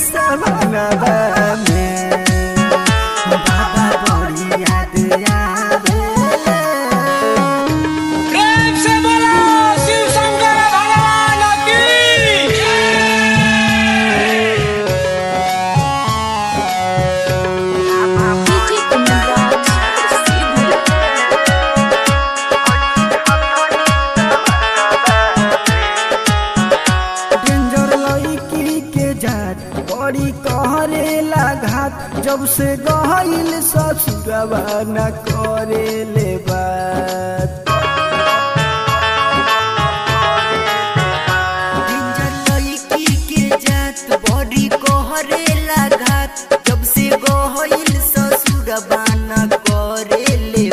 सवनवा में बाबा बड़ी याद आवेले प्रेम से बोलो शिव शंकर भगवान की DJ Kumraj Sidhu डेंजर लड़की के जात बड़ी कहरे घात जब से गहिल ससुरवा न करे ले बात डेंजर लड़की के जात बड़ी कोहरे लागत जब से गोहिल ससुर बाना करे ले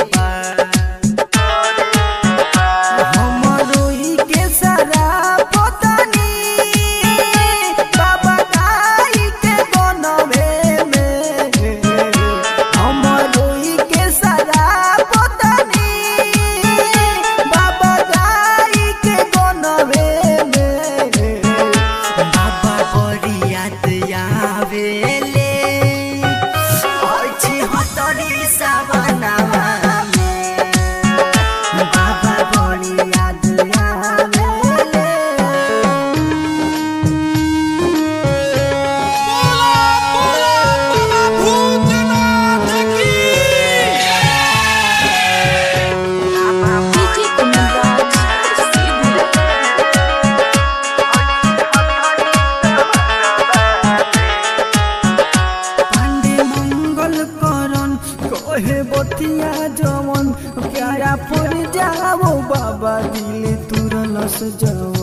हमरो ई के सारा पतानी बाबा गाई के बनवे में हमरो ई के सारा पतानी बाबा गाई के बनवे में बाबा बड़ी याद आवेले अछि हतरी सवनावा में बाबा बड़ी याद आवेले DJ Kumraj Sidhu पांडे मंगल करन कहे बतिया जवन प्यारा पर जाओ बाबा दिल तुरलस जवन